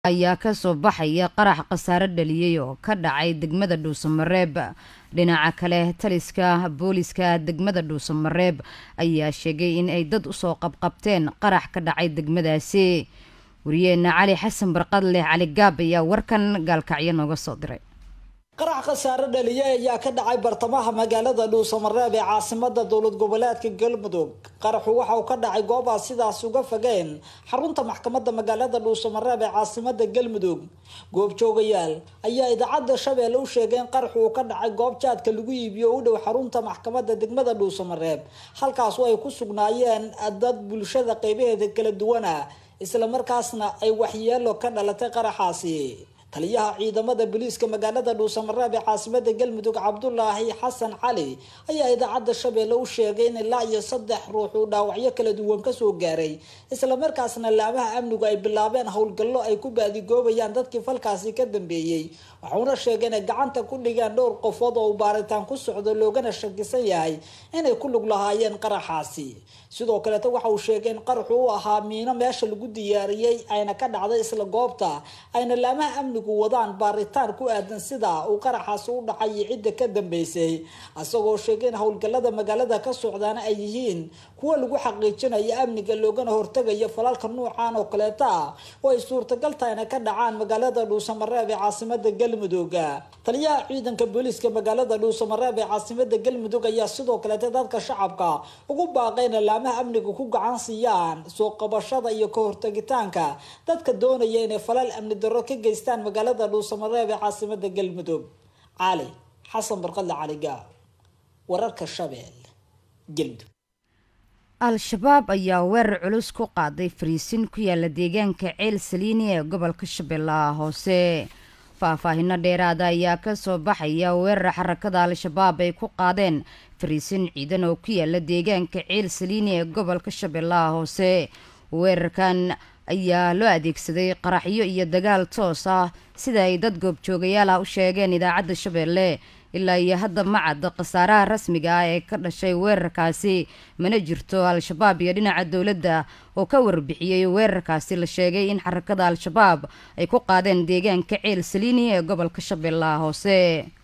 ayaa kasoo baxaya qarax khasaare dhaliyey oo ka dhacay degmada dhuusamareeb dhinaca kale taliska booliska degmada dhuusamareeb ayaa sheegay in ay dad usoo qabqabteen qarax ka dhacay degmadaasi wariyeena cali xasan barqadleh cali gaab ayaa warkan gaalkacyo nooga soo diray qarax khasaare dhaliye ayaa ka dhacay bartamaha magaalada dhuusamareeb ee caasimada dowlad goboleedka galmudug qaraxu waxa uu ka dhacay goobaha sidaas uga fogeen xarunta maxkamada magaalada dhuusamareeb ee caasimada galmudug goobjoogayaal ayaa idaacada shabeelle u sheegay in qaraxu uu ka dhacay goob jaadka lagu iibiyo u dhow xarunta maxkamada degmada dhuusamareeb halkaasu ay ku sugnaayeen dad bulshada qeybaheeda kala duwana islamarkaasna ay waxyeelo ka dhalatay qaraxaasi taliyaha ciidamada booliiska magaalada dhuusamareeb ee caasimada galmudug cabdulaahi xasan cali ayaa idaacada shabeelle u sheegay in ilaa iyo saddex ruux uu dhaawacyo kala duwan kasoo gaaray islamarkaasna laamaha amnigu ay bilaabeen howlgallo ay ku baadigoobayaan dadkii falkaasi ka dambeeyey waxauna sheegay inay gacanta ku dhigeen dhowr qofood oo uu baaritaan ku socdo loogana shakisan yahay inay ku lug lahaayeen qaraxaasi sidoo kaleeta waxa uu sheegay in qaraxu u ahaa miino meesha lagu diyaariyey ayna ka dhacday isla goobta ayna laamaha amnigu wadaan baaritaan ku aadan sida uu qaraxaasi u dhacay iyo cidda ka dambeysay isagoo sheegay in howlgallada magaalada ka socdaana ay yihiin kuwa lagu xaqiijinayo amniga loogana hortagayo falalka nuucan oo kaleeta ah oo ay suurtagal tahay inay ka dhacaan magaalada dhuusamareeb ee caasimada galmudug taliyaha ciidanka booliiska magaalada dhuusamareeb ee caasimada galmudug ayaa sidoo kaleeta dadka shacabka ugu baaqayna laamaha amniga ku gacan siiyaan soo qabashada iyo ka hortagitaanka dadka doonaya inay falal amni darro ka geystaan magaalada dhuusamareeb ee caasimada galmudug cali xasan barqadle caliga wararka shabeel galmudug al-shabaab ayaa weerar culus ku qaaday fariisin ku yaala deegaanka ceel saliini ee gobolka shabeellaha hoose faahfaahino dheeraada ayaa kasoo baxaya weerar xarakada al-shabaab ay ku qaadeen fariisin ciidan oo ku yaala deegaanka ceel saliini ee gobolka shabeellaha hoose weerarkan ayaa loo adeegsaday qaraxyo iyo dagaal toos ah sida ay dad goobjoogayaal ah u sheegeen idaacadda shabeelle ilaa iyo hadda ma cadda khasaaraha rasmiga ah ee ka dhashay weerarkaasi mana jirto al-shabaab iyo dhinaca dowladda oo ka warbixiyey weerarkaasi la sheegay in xarakada al-shabaab ay ku qaadeen deegaanka ceel saliini ee gobolka shabeellaha hoose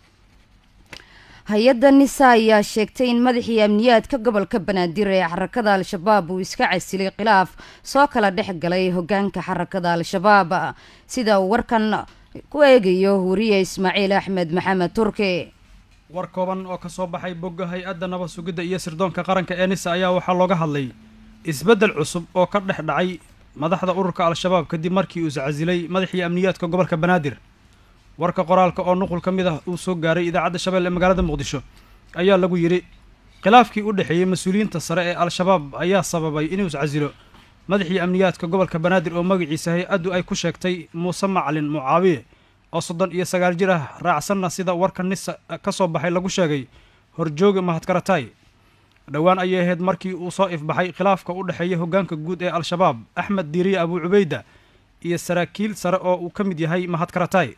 hay-adda nisa ayaa sheegtay in madaxii amniyaadka gobolka banaadir ee xarakada al-shabaab uu iska casilay khilaaf soo kala dhex galay hogaanka xarakada al-shabaab sida uu warkan ku eegayo wariye ismaaciil axmed maxamed turki war kooban oo ka soo baxay bogga hay-adda nabad sugidda iyo sirdoonka qaranka ee nisa ayaa waxaa looga hadlay isbeddel cusub oo ka dhex dhacay madaxda ururka al-shabaab kadib markii uu iscasilay madaxii amniyaadka gobolka banaadir warka qoraalka oo nuqul ka mid ah uu soo gaaray idaacadda shabeelle ee magaalada muqdisho ayaa lagu yidhi khilaafkii u dhexeeyey mas-uuliyiinta sare ee al-shabaab ayaa sababay inuu iscasilo madaxii amniyaadka gobolka banaadir oo magaciisa hay-addu ay ku sheegtay muuse macalin mucaawiye oo soddon iyo sagaal jir ah raacsanna sida warka nisa ka soo baxay lagu sheegay horjooga mahadkaratay dhowaan ayay ahayd markii uu soo ifbaxay khilaafka u dhexeeya hoggaanka guud ee al-shabaab axmed diiriye abuu cubayda iyo saraakiil sare oo uu ka mid yahay mahadkaratay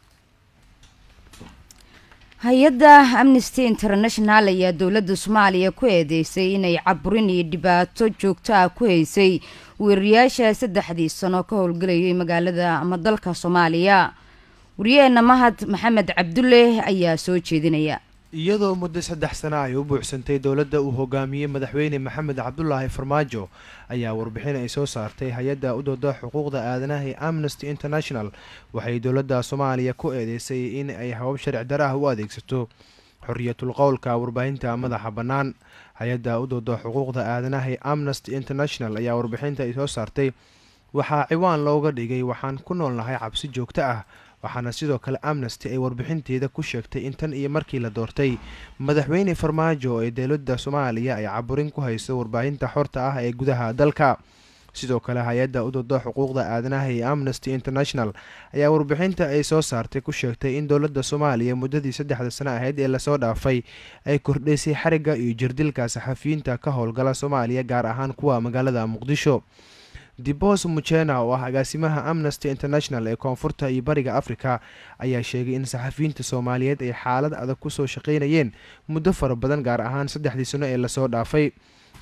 hay-adda amnesty international ayaa dowladda soomaaliya ku eedeysay inay caburin iyo dhibaato joogto ah ku haysay weerarayaasha saddexdii sano ka howlgelayay magaalada ama dalka soomaaliya wariyaheena mahad maxamed cabdulle ayaa soo jeedinaya iyadoo muddo saddex sana ay u buuxsantay dowladda uu hogaamiyey madaxweyne maxamed cabdulaahi farmaajo ayaa warbixin ay soo saartay hay-adda u dooda xuquuqda aadanaha ee amnesty international waxay dowladda soomaaliya ku eedeysay in ay habab sharci dara ah u adeegsato xoriyatul qowlka warbaahinta madaxa bannaan hay-adda u dooda xuquuqda aadanaha ee amnesty international ayaa warbixinta ay soo saartay waxaa ciwaan looga dhigay waxaan ku noolnahay cabsi joogto ah waxaana sidoo kale amnesty ay warbixinteeda ku sheegtay in tan iyo markii la doortay madaxweyne farmaajo ee dowladda soomaaliya ay caburin ku hayso warbaahinta xorta ah ee gudaha dalka sidoo kale hay-adda u dooda xuquuqda aadanaha ee amnesty international ayaa warbixinta ay soo saartay ku sheegtay in dowladda soomaaliya muddadii saddexda sano ahayd ee lasoo dhaafay ay kordhaysay xarigga iyo jirdilka saxafiyiinta ka howlgala soomaaliya gaar ahaan kuwa magaalada muqdisho dibos mujena oo ah agaasimaha amnesty international ee koonfurta iyo bariga africa ayaa sheegay in saxafiyiinta soomaaliyeed ay xaalad adag kusoo shaqaynayeen muddo fara badan gaar ahaan saddexdii sano ee lasoo dhaafay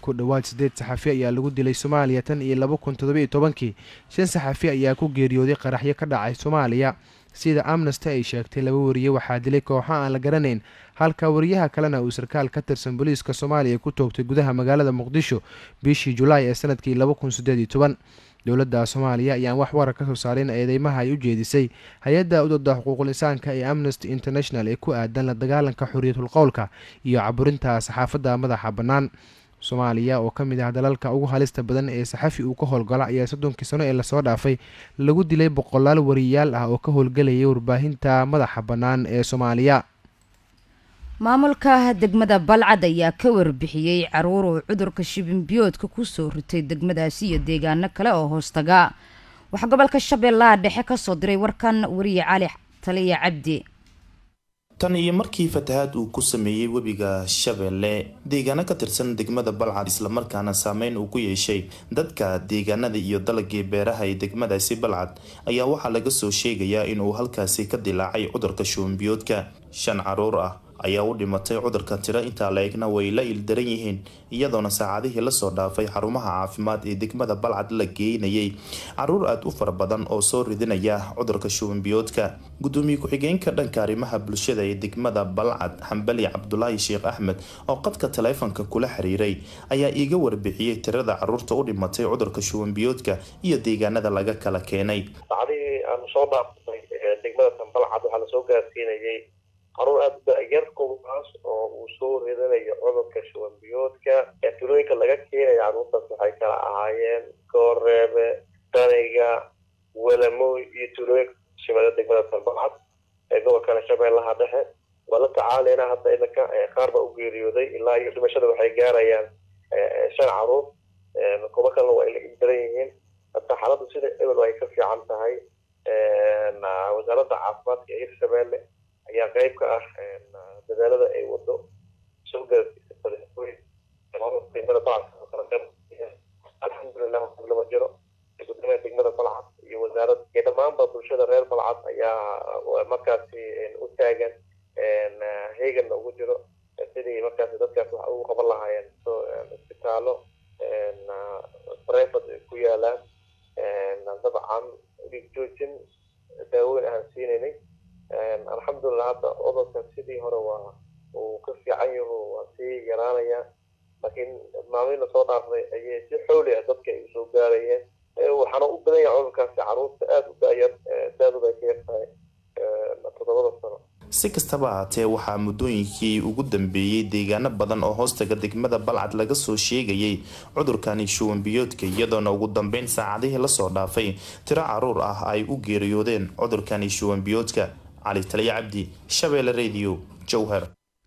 ku dhowaad siddeed saxafi ayaa lagu dilay soomaaliya tan iyo laba kun toddobiiyo tobankii shan saxafi ayaa ku geeriyooday qaraxyo ka dhacay soomaaliya sida amnesty ay sheegtay laba wariye waxaa dilay kooxo aan la garanayn halka wariyaha kalena uu sarkaal ka tirsan booliiska soomaaliya ku toogtay gudaha magaalada muqdisho bishii julaay ee sanadkii laba kun siddeed iyo toban dowladda soomaaliya ayaan wax warar ka soo saarin eedeymaha ay u jeedisay hay-adda udooda xuquuqul insaanka ee amnesty international ee ku aadan la dagaalanka xorriyatul qowlka iyo caburinta saxaafadda madaxa bannaan soomaaliya oo ka mid ah dalalka ugu halista badan ee saxafi uu ka howlgala ayaa soddonkii sano ee lasoo dhaafay lagu dilay boqolaal wariyaal ah oo ka howlgelayay warbaahinta madaxa bannaan ee soomaaliya maamulka degmada balcad ayaa ka warbixiyey caruur uu cudurka shibinbiyoodka kusoo ritay degmadaasi iyo deegaano kale oo hoostaga waxaa gobolka shabeellaha dhexe kasoo diray warkan wariye cali taliya cabdi tan iyo markii fatahaad uu ku sameeyey webiga shabeelle deegaano ka tirsan degmada balcad islamarkaana saameyn uu ku yeeshay dadka deegaanada iyo dalagii beeraha ee degmadaasi balcad ayaa waxaa laga soo sheegayaa inuu halkaasi ka dilaacay cudurka shubanbiyoodka shan caruur ah ayaa u dhimatay cudurka tiro intaa la egna way la ildaran yihiin iyadoona saacadihii lasoo dhaafay xarumaha caafimaad ee degmada balcad la geynayay caruur aada u fara badan oo soo ridinaya cudurka shubanbiyoodka gudoomiye ku-xigeenka dhanka arrimaha bulshada ee degmada balcad xambali cabdulaahi sheekh axmed oo qadka taleefonka kula xiriiray ayaa iiga warbixiyey tirada caruurta u dhimatay cudurka shubanbiyoodka iyo deegaanada laga kala keenay saacadihii aanu soo dhaafnay degmada tanbalcad waxaa lasoo gaarsiinayay caruur aada u da-yar kuwaas oo uu soo ridanayo cudurka shubanbiyoodka ee tulooyinka laga keenaya caruurtaas waxay kala ahaayeen gooreebe daniga walamoy iyo tulooyinka shimada degmada tanbalcad ee gobolkana shabeellaha dhexe waa la tacaaleyna hadda idanka qaar baa u geeriyooday ilaa iyo dhimashada waxay gaarayaan shan caruur kuba kalena waa ila daran yihiin hata xaaladdu sida ebel ay ka fiican tahay wasaaradda caafimaadka ee hirshabeelle ayaa qeyb ka ah dadaalada ay wado soo alxamdulilah lama jiro gudoomiyaha degmada balcad iyo wasaarad iyo dhammaanba bulshada reer balcad ayaa markaasi u taagan heeganna ugu jiro sidii markaasi dadkaas wax ugu qaban lahaayeen isbitaalo brevat ku yaalaan dabcan dhiig joojin daaweyn aan siinaynay alxamdulilah hadda cudurka sidii hore waa uu ka fiican yaho waa sii yaraanaya laakiin maalmihi lasoo dhaafnay ayay si xooli ah dadka ay usoo gaarayeen waxaana u badan yahay cudurkaasi caruurta aada u daayar daadooda ay ka yartahay toddobada sano si kastaba ahaatee waxaa muddooyinkii ugu dambeeyey deegaano badan oo hoostaga degmada balcad laga soo sheegayay cudurkani shuwanbiyoodka iyadoona ugu dambeyn saacadihii lasoo dhaafay tiro caruur ah ay u geeriyoodeen cudurkani shuwanbiyoodka cali taliya cabdi shabeelle radio jowhar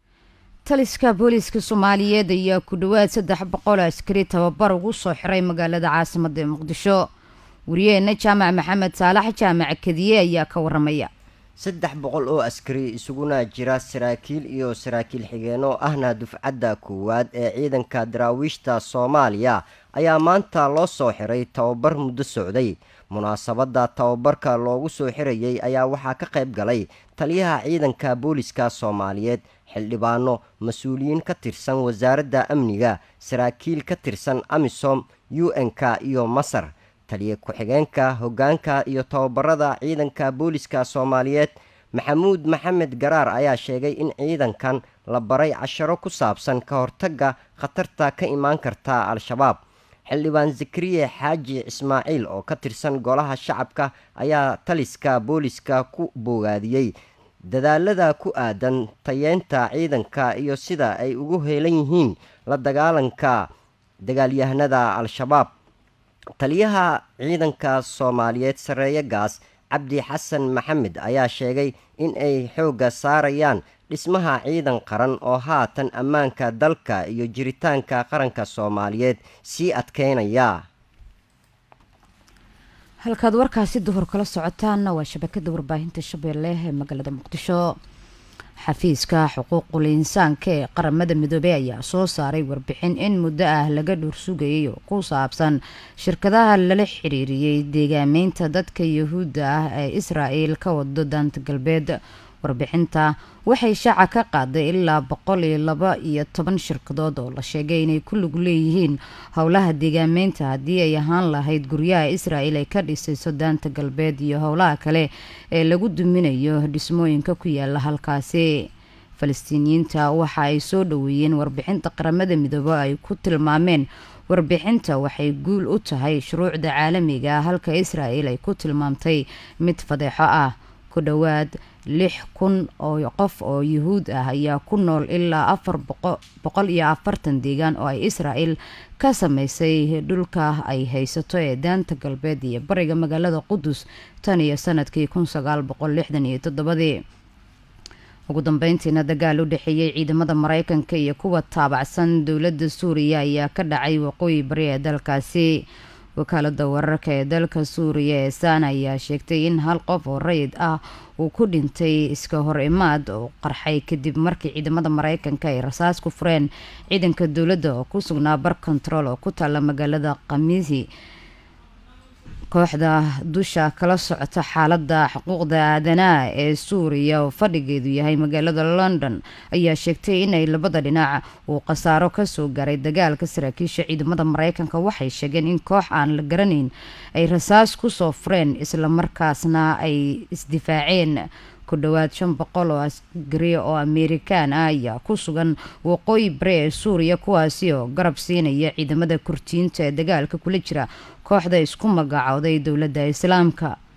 taliska booliiska soomaaliyeed ayaa ku dhowaad saddex boqol askari tababar ugu soo xiray magaalada caasimada muqdisho wariyaheena jaamac maxamed saalax jaamac kadiye ayaa ka waramaya saddex boqol oo askari isuguna jira saraakiil iyo saraakiil xigeenoo ahna dufcadda koowaad ee ciidanka daraawiishta soomaaliya ayaa maanta loo soo xiray tababar muddo socday munaasabadda tababarka loogu soo xirayay ayaa waxaa ka qayb galay taliyaha ciidanka booliska soomaaliyeed xildhibaano mas-uuliyiin ka tirsan wasaaradda amniga saraakiil ka tirsan amisom u n-k iyo masar taliya ku-xigeenka hoggaanka iyo tababarada ciidanka booliska soomaaliyeed maxamuud maxamed garaar ayaa sheegay in ciidankan la baray casharo ku saabsan ka hortagga khatarta ka imaan karta al-shabaab xildhibaan zakariye xaaji ismaaciil oo ka tirsan golaha shacabka ayaa taliska booliska ku bogaadiyey dadaalada ku aadan tayeynta ciidanka iyo sida ay ugu heelan yihiin la dagaalanka dagaalyahanada al-shabaab taliyaha ciidanka soomaaliyeed sareeye gaas cabdi xasan maxamed ayaa sheegay in ay xoogga saarayaan dhismaha ciidan qaran oo haatan ammaanka dalka iyo jiritaanka qaranka soomaaliyeed sii adkeynaya halkaad warkaasi duhur kala socotaanna waa shabakada warbaahinta shabeelle ee magaalada muqdisho xafiiska xuquuqul insaanka ee qaramada midoobey ayaa soo saaray warbixin in muddo ah laga dhuursugayay oo ku saabsan shirkadaha lala xiriiriyey deegaameynta dadka yahuudda ah ee israa'el ka wado daanta galbeed warbixinta waxay shaaca ka qaaday ilaa boqol iyo laba iyo toban shirkadood oo la sheegay inay ku lug leeyihiin howlaha deegaameynta haddii ay ahaan lahayd guryaha israel ay ka dhisayso daanta galbeed iyo howlaha kale ee lagu duminayo dhismooyinka ku yaala halkaasi falastiiniyiinta waxa ay soo dhaweeyeen warbixinta qaramada midoobe ay ku tilmaameen warbixinta waxay guul u tahay shuruucda caalamiga ah halka israel ay ku tilmaamtay mid fadeexo ah ku dhowaad lix kun oo qof oo yuhuud ah ayaa ku nool ilaa afar boqol iyo afartan deegaan oo ay israel ka sameysay dhulka ay haysato ee daanta galbeed iyo bariga magaalada qudus tan iyo sanadkii kun sagaal boqol lixdan iyo toddobadii ugu dambeyntiina dagaal u dhexeeyey ciidamada mareykanka iyo kuwa taabacsan dowladda suuriya ayaa ka dhacay waqooyi bari ee dalkaasi wakaalada wararka ee dalka suuriya ee saana ayaa sheegtay in hal qof oo rayid ah uu ku dhintay iska hor imaad oo qarxay kadib markii ciidamada mareykanka ay rasaas ku fureen ciidanka dowladda oo ku sugnaa bar control oo ku taala magaalada khamiisi kooxda dusha kala socota xaalada xuquuqda aadanaha ee suuriya oo fadhigeedu yahay magaalada london ayaa sheegtay inay labada dhinac uu khasaaro kasoo gaaray dagaalka saraakiisha ciidamada mareykanka waxay sheegeen in koox aan la garanayn ay rasaas kusoo fureen islamarkaasna ay isdifaaceen ku dhowaad shan boqol oo askari oo amerikaan ah ayaa ku sugan waqooyi bari ee suuriya kuwaasi oo garab siinaya ciidamada kurtiyiinta ee dagaalka kula jira kooxda isku magacooday dowladda islaamka